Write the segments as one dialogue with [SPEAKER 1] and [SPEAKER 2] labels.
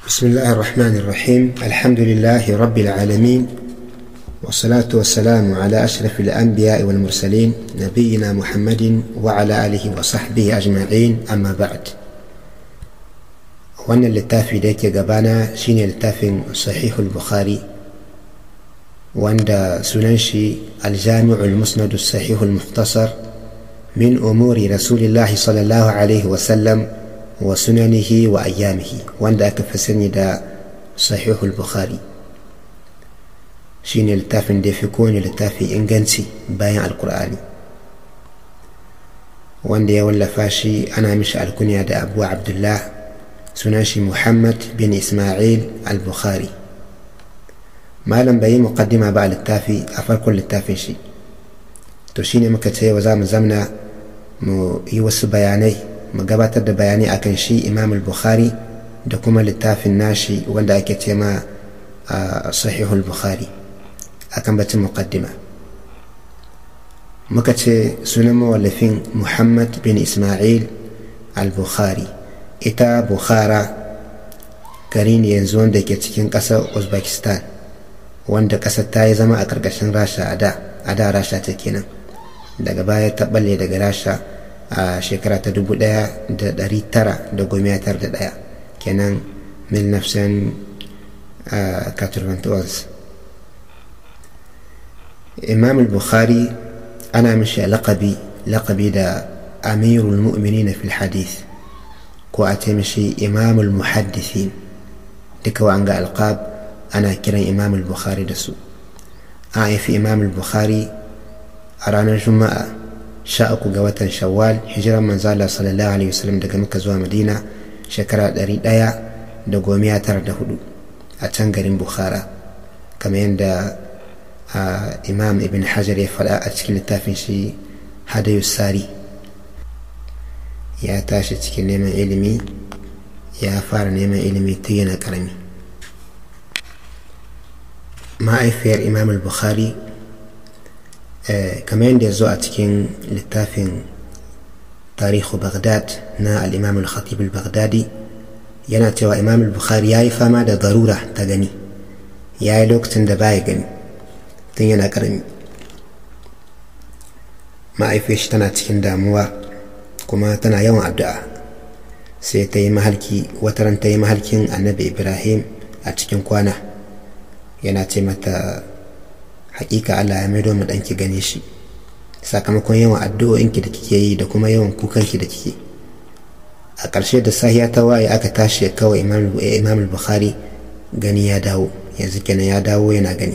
[SPEAKER 1] بسم الله الرحمن الرحيم الحمد لله رب العالمين والصلاة والسلام على أشرف الأنبياء والمرسلين نبينا محمد وعلى آله وصحبه أجمعين أما بعد wannan littafi da yake gabana shine littafin sahihul bukhari wanda sunan shi aljami'ul musnad sahihul muhtasar min umuri rasulillahi sallallahu alaihi wasallam wa sunanihi wa ayyamihi wanda aka fi sani da sahihul bukhari shine littafin da ya fi kowane littafi inganci bayan alkur'ani wanda ya wallafa shi ana mishi alkunya da abu abdullah sunan shi muhammad bin ismail al-bukhari malam bai yi muqaddima ba a littafi a farkon littafin shi to shine muka ce wa za mu zamna mu yi wasu bayanai mu gabatar da bayanai akan shi imam al-bukhari da kuma littafin nashi wanda ake ce ma sahihul bukhari akan batun muqaddima muka ce sunan mawallafin muhammad bin ismail al-bukhari ita bukhara gari ne yanzu wanda ke cikin ƙasar uzbekistan wanda ƙasar ta yi zama a ƙarƙashin rasha a da a da rasha ta kenan daga baya ta balle daga rasha a shekara ta dubu ɗaya da ɗari tara da goma tar da ɗaya kenan mil nafsan imam al-bukhari ana mishi laƙabi laƙabi da amirul mu'minin fil hadith ko a ce mishi imamul muhaddithin duka wa an ga alqab ana kiran imamul bukhari da su an haifi imamul bukhari a ranar juma'a sha uku ga watan shawwal hijiran manzala sallallahu alaihi wasallam daga muka zuwa madina shekara ɗari ɗaya da gomiya tara da hudu a can garin bukhara kamar yadda imam ibn hajar ya faɗa a cikin littafin shi hadayu sari ya tashi cikin neman ilimi ya fara neman ilimi tun yana karami ma'aifiyar imam al-bukhari kamar yadda ya zo a cikin littafin tarihu baghdad na al-imam al-khatib al-baghdadi yana cewa imam al-bukhari ya yi fama da zarura ta gani ya yi lokacin da baya gani tun yana karami ma'aifiyar shi tana cikin damuwa kuma tana yawan addu'a sai ta yi mahalki wataran ta yi mahalkin annabi ibrahim a cikin kwana yana ce mata hakika allah ya maido mu ɗanki gane shi sakamakon yawan addu'o'inki da kike yi da kuma yawan kukanki da kike a ƙarshe da sahiya ta waye aka tashi kawai imam bukhari gani ya dawo yanzu kenan ya dawo yana gani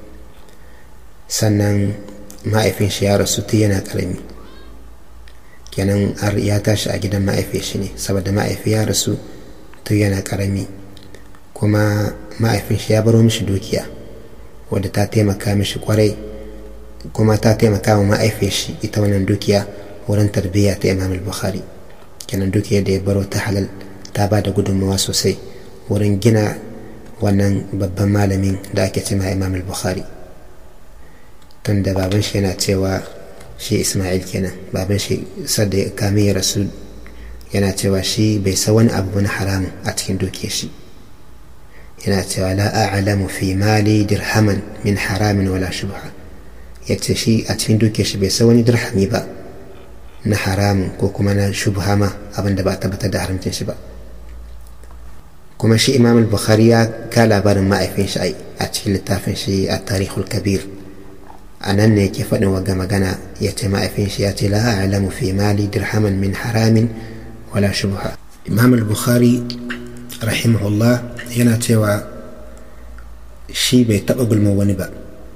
[SPEAKER 1] sannan ma'aifin shi ya rasu tun yana ƙarami kenan ya tashi a gidan ma'aifi shi ne saboda ma'aifi ya rasu tun yana karami kuma ma'aifin shi ya baro mishi dukiya wadda ta taimaka mishi kwarai kuma ta taimaka wa ma'aifi shi ita wannan dukiya wurin tarbiyya ta imam al-bukhari kenan dukiya da ya baro ta halal ta ba da gudunmawa sosai wurin gina wannan babban malamin da ake cema imam al-bukhari tun da baban shi yana cewa shi ismail kenan baban shi sadda ya kame ya rasu yana cewa shi bai sa wani abu na haramun a cikin dukiyar shi yana cewa la a'lamu fi mali dirhaman min haramin wala shubha ya ce shi a cikin dukiyar shi bai sa wani dirhami ba na haramun ko kuma na shubha ma abin da ba tabbatar da haramcin shi ba kuma shi imam al-bukhari ya ka labarin ma'aifin shi a cikin littafin shi a tarihul kabir a nan ne yake faɗin waga magana ya ce ma'aifin shi ya ce la a'lamu fi mali dirhaman min haramin wala shubha imam al-bukhari rahimahullah yana cewa shi bai taɓa gulma wani ba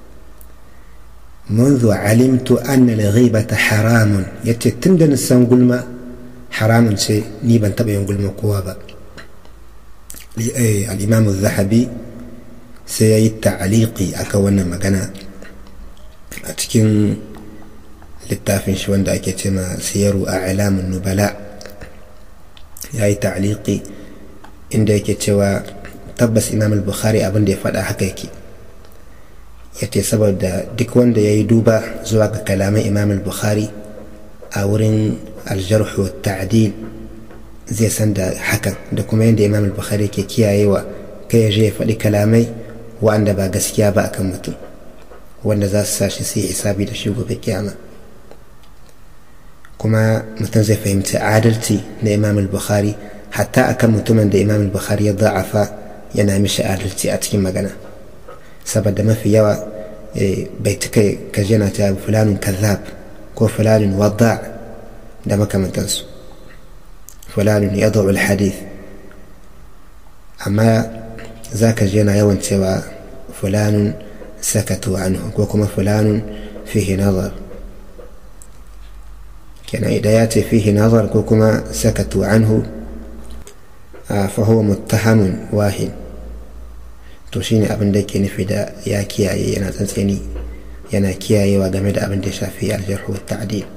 [SPEAKER 1] منذ علمت أن الغيبة حرام يتي تندن السن قلما حرام سي نيبا تبين قلما قوابا الإمام الذهبي سيأي تعليقي أكونا مغانا a cikin littafin shi wanda ake ce ma siyaru a alamun nubala ya yi ta'aliki inda yake cewa tabbas imam al-bukhari abin da ya faɗa haka yake ya ce saboda duk wanda ya yi duba zuwa ga kalaman imam al-bukhari a wurin aljarhu ta'adil zai san da hakan da kuma yadda imam al-bukhari ke kiyayewa kai ya je ya faɗi kalamai wa'anda ba gaskiya ba akan mutum wanda za su sa shi su yi hisabi da shi gobe kiyama kuma mutum zai fahimci adalci na imam al-bukhari hatta akan mutumin da imam al-bukhari ya za'afa yana mishi adalci a cikin magana saboda mafi yawa bai cika kaji yana ta fulanin kazzab ko fulanin wadda da makamantansu fulanin ya zo hadith amma za ka ji yana yawan cewa fulanin sakatu anhu ko kuma fulanin fihi nazar kenan idan ya ce fihi nazar ko kuma sakatu anhu fahuwa muttahamun wahin to shine abin da ke nufi da ya kiyaye yana tsantseni yana kiyayewa game da abin da ya shafi aljarhu wa ta'dil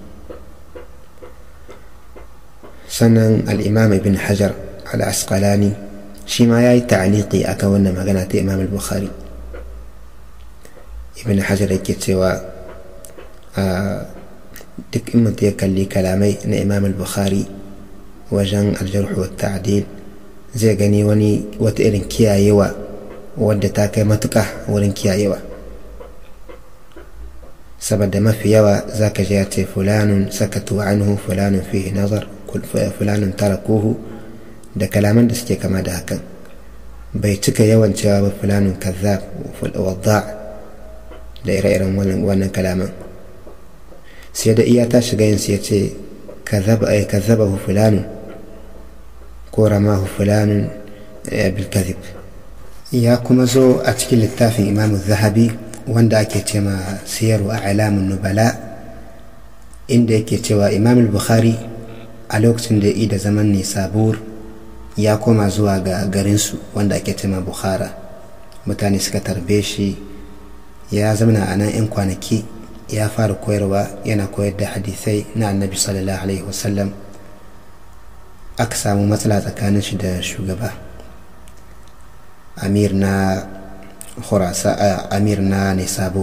[SPEAKER 1] sannan al-imam ibn hajar al-asqalani shi ma ya yi ta'aliki a kan wannan magana ta imam al-bukhari ibn hajar yake cewa duk in mutum ya kalli kalamai na imam al-bukhari wajen aljarhu wa ta'dil zai gani wani wata irin kiyayewa wadda ta kai matuƙa wurin kiyayewa saboda mafi yawa za ka ji ya ce fulanun sakatu anhu fulanun fihi nazar fulanun tarakuhu da kalaman da suke kama da hakan bai cika yawan cewa ba fulanun kazzab wadda da ire-iren wannan kalaman sai da iya ta shiga yin ya ce kazzabahu fulanun ko ramahu fulanun bilkazib ya kuma zo a cikin littafin imamu zahabi wanda ake ce ma siyarwa alamun nubala inda yake cewa imam bukhari a lokacin da ya da zaman nisabur ya koma zuwa ga garinsu wanda ake ce ma bukhara mutane suka tarbe shi ya zamana a nan 'yan kwanaki ya fara koyarwa yana koyar da hadisai na annabi sallallahu alaihi wasallam aka samu matsala tsakanin shi da shugaba amir na khurasa amir na nisabur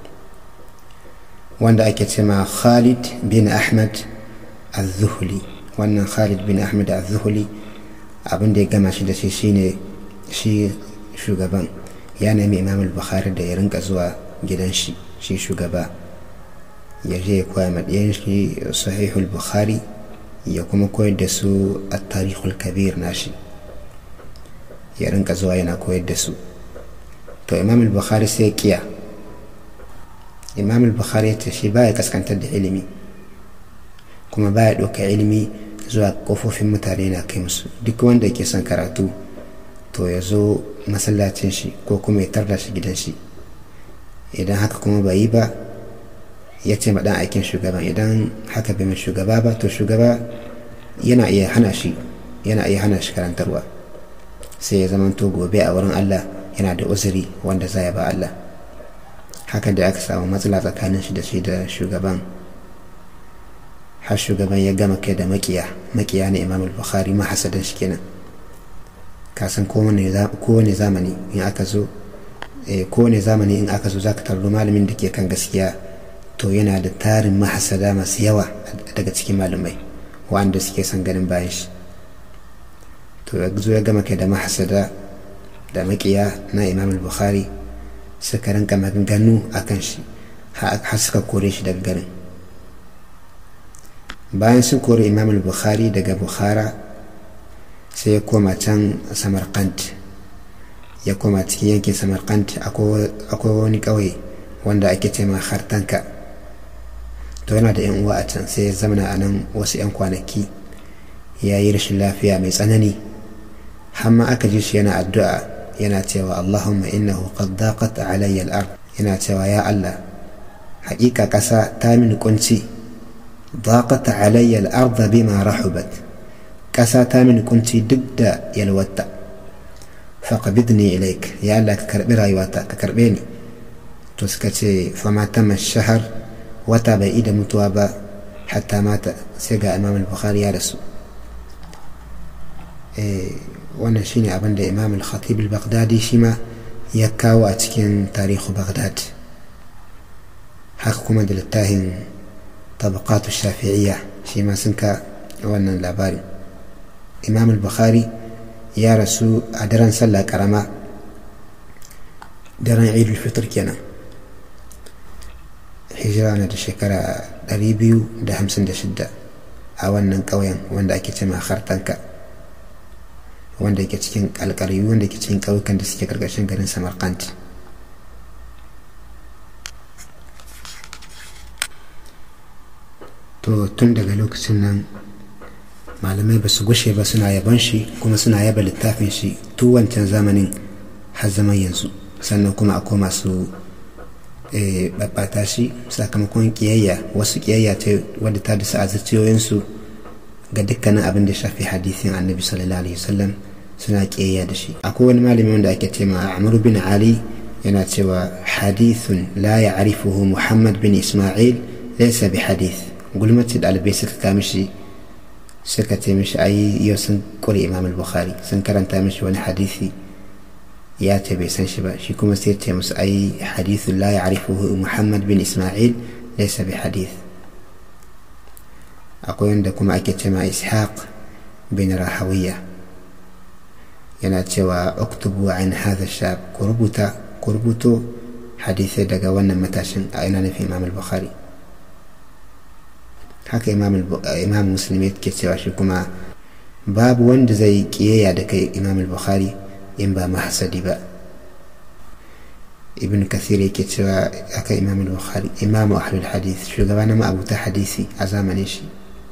[SPEAKER 1] wanda ake ce ma khalid bin ahmad al-zuhli wannan khalid bin ahmad al-zuhli abin da ya gama shi da shi shine shi shugaban ya nemi imam al-bukhari da ya rinka zuwa gidan shi shi shugaba ya je ya koya maɗiyan shi sahihul bukhari ya kuma koyar da su a tarihul kabir nashi ya rinka zuwa yana koyar da su to imam al-bukhari sai kiya imam al-bukhari ya ce shi baya kaskantar da ilimi kuma baya ɗauka ilimi zuwa kofofin mutane na kai musu duk wanda ke son karatu to ya zo masallacin shi ko kuma ya tarda shi gidan shi idan haka kuma bai yi ba ya ce maɗan aikin shugaban idan haka bai mai shugaba ba to shugaba yana iya hana shi yana iya hana shi karantarwa sai ya zama to gobe a wurin Allah yana da uzuri wanda za ya ba Allah haka da aka samu matsala tsakanin shi da shi da shugaban har shugaban ya gama kai da makiya makiya na imam al-bukhari mahasadan shi kenan kasan kowane zamani in aka zo kowane zamani in aka zo za ka tarro malamin da ke kan gaskiya to yana da tarin mahasada masu yawa daga cikin malamai wanda suke son ganin bayan shi to ya zo ya gama kai da mahasada da makiya na imam al-bukhari suka rinka maganganu a kan shi har suka kore shi daga garin bayan sun kore imam al-bukhari daga bukhara sai ya koma can samarkand ya koma cikin yankin samarkand akwai wani ƙauye wanda ake ce ma hartanka to yana da yan uwa a can sai ya zamana a nan wasu 'yan kwanaki ya yi rashin lafiya mai tsanani hamma aka ji shi yana addu'a yana cewa allahumma innahu qad daqat alayya al-ard yana cewa ya allah haƙiƙa ƙasa ta mini kunci daqat alayya al-ard bima rahubat ƙasa ta mini kunci duk da yalwata faqbidni ilaik ya allah ka karbi rayuwata ka karbe ni to suka ce fama tama shahar wata bai ida mutuwa ba hatta mata sai ga imam al-bukhari ya rasu wannan shine abin da imam al-khatib al-baghdadi shi ma ya kawo a cikin tarihu baghdad haka kuma da littafin tabaqatu shafi'iyya shi ma sun ka wannan labarin imam al-bukhari ya rasu a daren sallah karama daren idul fitr kenan hijira na da shekara 256 a wannan ƙauyen wanda ake ce hartanka wanda yake cikin alƙaryu wanda yake cikin ƙauyukan da suke ƙarƙashin garin samarkand to tun daga lokacin nan malamai ba su gushe ba suna yaban shi kuma suna yaba littafin shi tun wancan zamanin har zaman yanzu sannan kuma akwai masu babbata shi sakamakon kiyayya wasu kiyayya ce wadda ta da a zuciyoyinsu ga dukkanin abin da shafi hadisin annabi sallallahu alaihi wasallam suna kiyayya da shi akwai wani malami wanda ake ce ma amru bin ali yana cewa hadithun la ya'rifuhu muhammad bin isma'il laysa bi hadith gulmati dalibai suka kama shi suka ce mishi ai yau sun kure imam al-bukhari sun karanta mishi wani hadisi ya ce bai san shi ba shi kuma sai ce musu ai hadithu la ya'rifuhu Muhammad bin Isma'il laysa bi hadith akwai wanda kuma ake ce ma Ishaq bin Rahawiya yana cewa uktubu an hadha shab ku rubuta ku rubuto hadisai daga wannan matashin a ina nufin Imam al-Bukhari haka Imam Muslim yake cewa shi kuma babu wanda zai kiyaya da kai Imam al-Bukhari in ba mahasadi ba ibn kathir yake cewa aka imam al-bukhari imam ahlul hadith shugaba na ma'abuta hadisi a zamanin shi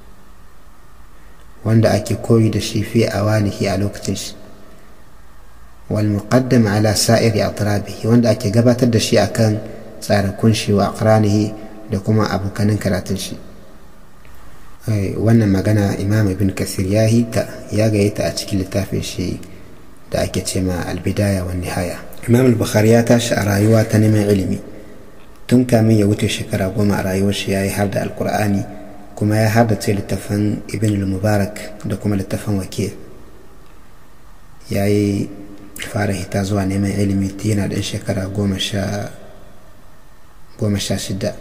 [SPEAKER 1] wanda ake koyi da shi fi awanihi a lokacin shi wal muqaddam ala sa'iri atrabihi wanda ake gabatar da shi akan tsarakun shi wa aqranihi da kuma abokanin karatun shi wannan magana imam ibn kathir ya hita ya gayyata a cikin littafin shi da ake ce ma albidaya wa nihaya imam al-bukhari ya tashi a rayuwa ta neman ilimi tun kamin ya wuce shekara goma a rayuwar shi ya yi har da alkur'ani kuma ya har da ce littafin ibn al-mubarak da kuma littafin wakil ya yi fara hita zuwa neman ilimi yana ɗan shekara goma sha shida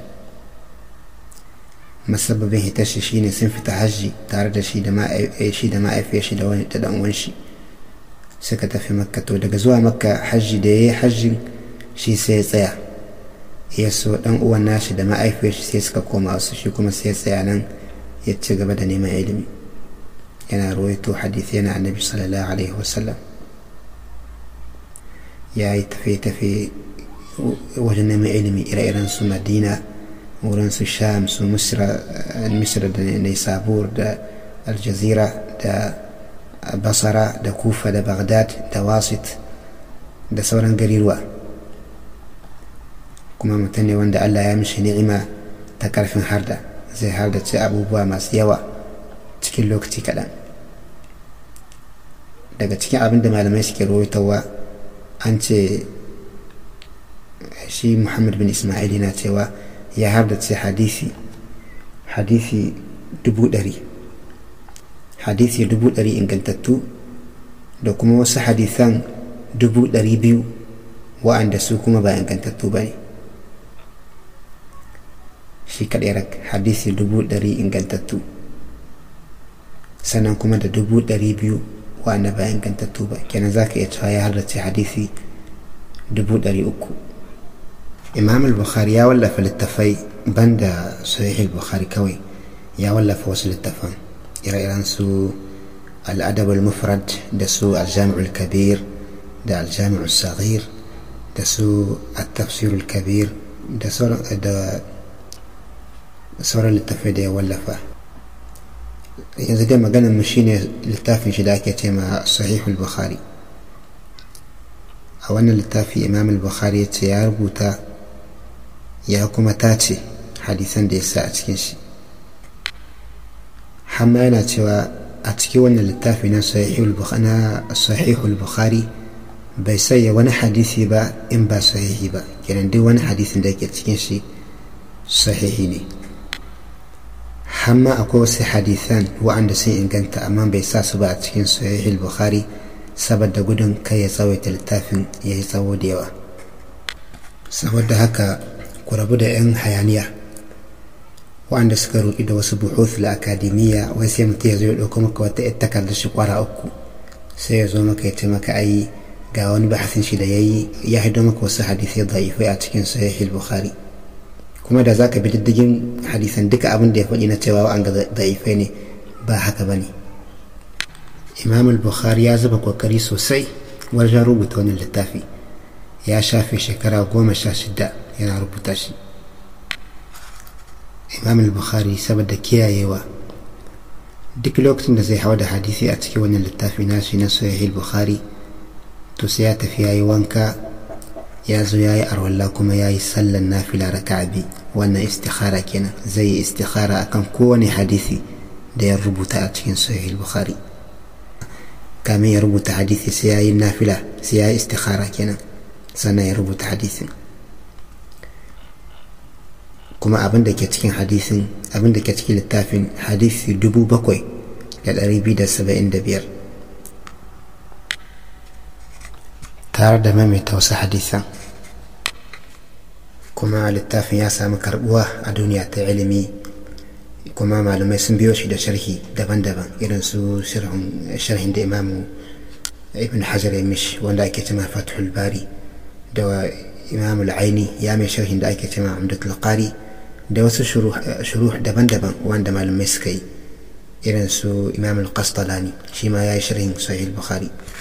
[SPEAKER 1] masababin hitar shi shine sun fita hajji tare da shi da ma'aifiyar shi da wani da ɗan shi suka tafi makka to daga zuwa makka hajji da ya yi hajjin shi sai ya tsaya ya so dan uwan nashi da ma'aifiyar shi sai suka koma wasu shi kuma sai ya tsaya nan ya ci gaba da neman ilimi yana rawaito hadisi yana annabi sallallahu alaihi wasallam ya yi tafe-tafe wajen neman ilimi ire-iren su madina wurin su sham su misra da nisabur da aljazira da basara da kufa da baghdad da wasit da sauran gariruwa kuma mutum ne wanda allah ya mishi ni'ima ta karfin harda zai hardace abubuwa masu yawa cikin lokaci kaɗan daga cikin abin da malamai suke rawaitowa an ce shi muhammad bin ismail yana cewa ya hardace hadisi hadisi dubu ɗari hadisi dubu ɗari ingantattu da kuma wasu hadisan dubu ɗari biyu wa'anda su kuma ba ingantattu ba ne shi kaɗai rak hadisi dubu ɗari ingantattu sannan kuma da dubu ɗari biyu wa'anda ba ingantattu ba kenan za ka iya cewa ya halarci hadisi dubu ɗari uku imam al-bukhari ya wallafa littafai banda sahih al-bukhari kawai ya wallafa wasu littafan ire-iren su al'adab al-mufrad da su al-jami'ul kabir da al-jami'ul saghir da su al-tafsir al-kabir da sauran littafai da ya wallafa yanzu dai maganar mu shine littafin shi da ake ce ma sahihul bukhari a wannan littafi imam al-bukhari ya ce ya rubuta ya kuma tace hadisan da ya sa a cikin shi hamma yana cewa a cikin wannan littafi na sahihul bukhari bai sanya wani hadisi ba in ba sahihi ba kenan duk wani hadisin da yake cikin shi sahihi ne hamma akwai wasu hadisan wa'anda sun inganta amma bai sa su ba a cikin sahihul bukhari saboda gudun kai ya tsawaita littafin ya yi tsawo da yawa saboda haka ku rabu da 'yan hayaniya waɗanda suka roƙi da wasu buhuth la akademiya wai sai mutum ya zo ya ɗauko maka wata ita takardar shi kwara uku sai ya zo maka ya ce maka ai ga wani bahasin shi da ya yi ya haido maka wasu hadisai da'ifai a cikin sahih bukhari kuma da zaka bi diddigin hadisan duka abin da ya faɗi na cewa an ga da'ifai ne ba haka bane imam al-bukhari ya zuba kokari sosai wajen rubuta wannan littafi ya shafe shekara goma sha shida yana rubuta shi imam al-bukhari saboda kiyayewa duk lokacin da zai hawa da hadisi a cikin wannan littafi nashi na sahih al-bukhari to sai ya tafi yayi wanka ya zo ya yi arwalla kuma ya yi sallan nafila raka'a bi wannan istikhara kenan zai yi istikhara akan kowane hadisi da ya rubuta a cikin sahih bukhari kamin ya rubuta hadisi sai ya yi nafila sai ya yi istikhara kenan sannan ya rubuta hadisin kuma abin da ke cikin hadisin abin da ke cikin littafin hadisi dubu bakwai da ɗari biyu da saba'in da biyar tare da maimaita wasu hadisan kuma littafin ya samu karbuwa a duniya ta ilimi kuma malamai sun biyo shi da sharhi daban-daban irin su sharhin da imamu ibn hajar ya mishi wanda ake cema fathul bari da imamu al'aini ya mai sharhin da ake cema amdatul qari da wasu shuruh daban-daban wanda malamai suka yi irin su imam al-qastalani shi ma ya yi sharhin sahih bukhari